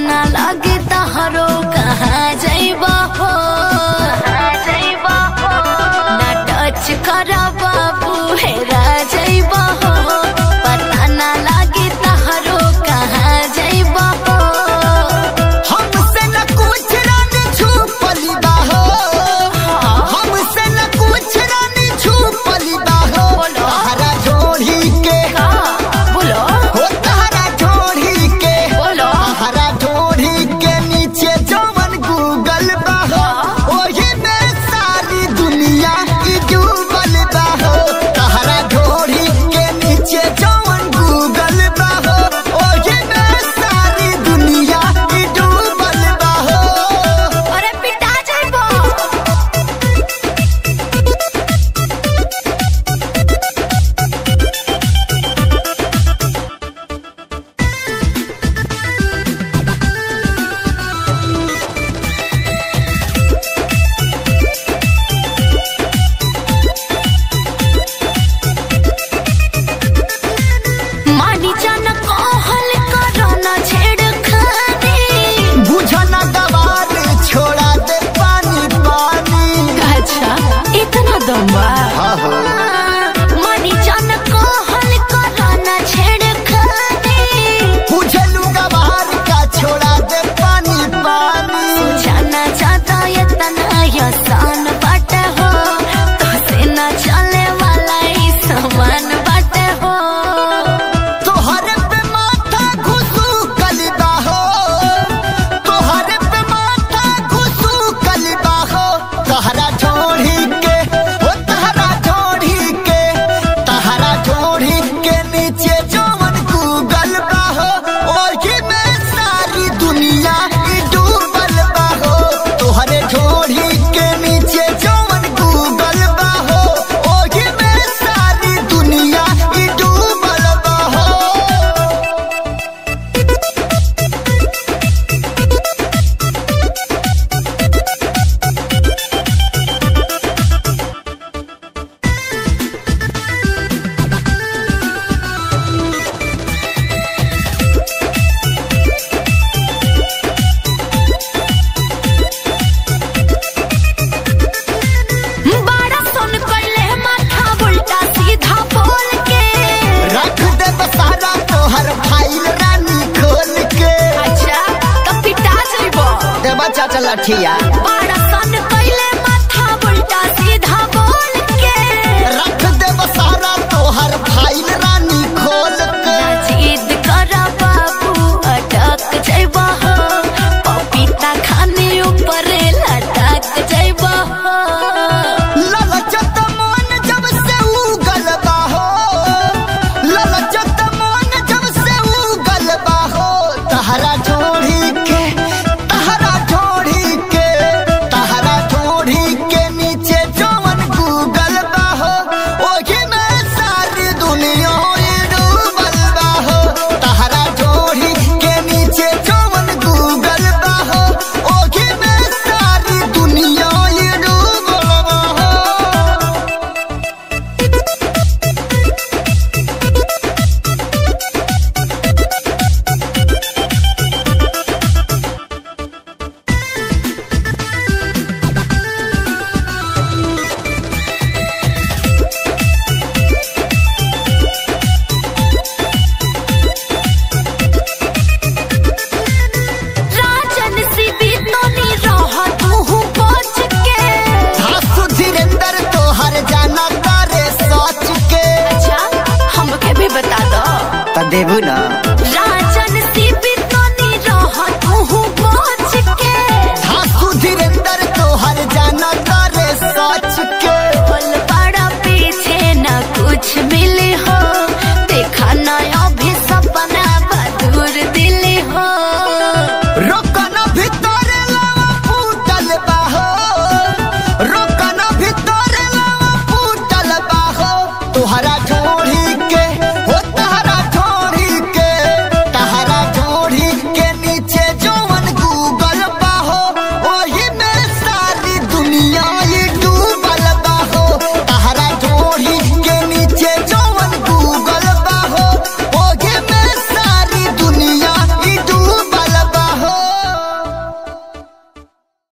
ना लगे तहरो कहाँ जइबा हो ना टच कर बाबू हेरा जइबा हो पता ना लगे तहरो कहाँ जइबा हो हमसे न कुछ रानी छुपली बा हो हमसे न कुछ रानी छुपली बा हो बोलो। तहरा जोड़ी के का बोलो हो तहरा जोड़ी के बोलो तहरा जोड़ी के नीचे जवन गूगल बा हो ओही में सारी दुनिया की डूबल बा हो तहरा जोड़ी के नीचे जवन गूगल बा हो ओही में सारी दुनिया की डूबल बा हो अरे पिटा जइबो मानी जान कहल करो न छेड़खानी बुझन गवार छोड़ा दे पानी पानी अच्छा इतना दम्बा हाँ हो मानी जान कहल करो न छेड़खानी बुझलू गवार का छोड़ा दे पानी पानी जाना चाहता ये तना आसान बात हो तो से न चले वाला ही सामान बात हो तोहरे पे माथा घुसू कलिबा हो तोहरे पे माथा घुसू कलिबा हो तहरा जोड़ी के हो तहरा जोड़ी के तहरा जोड़ी के नीचे जवन गूगल बा हो ओही में सारी दुनिया ई डूबल बा हो तोहरे जोड़ी के नीचे जवन गूगल बा हो ओही में सारी दुनिया ई डूबल बा हो बड़ा सुन कैले माथा उल्टा सीधा बोल के रख दे बसारा तोहर फाइल रानी खोल के अच्छा तो पिटा जइबो देवा चाचा लठिया बड़ा सन कैले माथा उल्टा सीधा बोल के रख दे बसारा तोहर फाइल रानी खोल के जिद कर बाबू अटक जइबा हो पपीता खाने ऊपर लटक जइबा हो ललचत मन जब से उगल बा हो ललचत मन जब से उगल बा हो तहरा जोड़ी के तहरा जोड़ी के तहरा जोड़ी के नीचे जवन गूगल बा हो ओही में सारी दुनिया ई डूबल बा हो तहरा जोड़ी के नीचे जवन गूगल बा हो ओही में सारी दुनिया ई डूबल बा हो राजन सी भी तो नहीं रहा तू बच के धासु धीरेंद्र तोहर जाना तारे सोच के अच्छा हमके भी बता दो त देबू ना